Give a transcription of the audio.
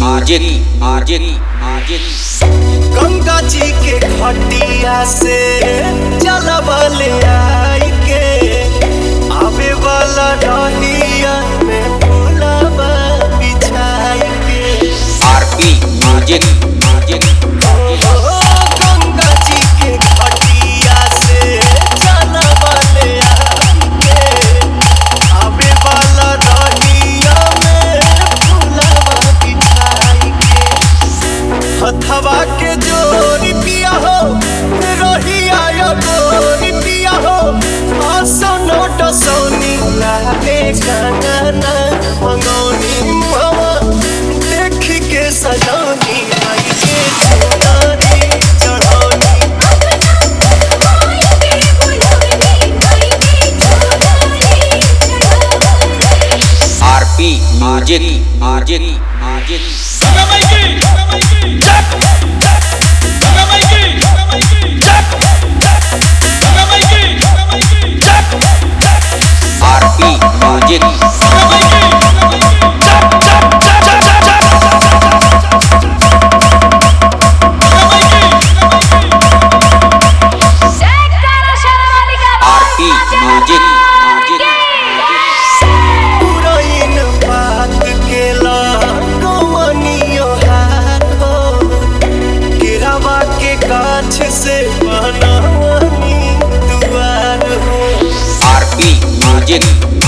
music music music Ganga ji के घटिया से जलबल आई के आवे वाला डहिया में फूलबा बिछाई के आरपी म्यूजिक म्यूजिक ओ गंगा जी के घटिया से जलबल आई के आवे वाला डहिया में फूलबा बिछाई के हथवा के जोरी पिया हो रहिया यो गोरी पिया हो असनो डसौनी लागे कंगना मंगौनी मुहवा देख के सजौनी आई के चुनरी चढ़ौनी RP music music music RP music RP music music पुरैन बात केला कमनियो हाथ हो केरावा के गाछ से बनवनी दुआर हो आरपी म्यूजिक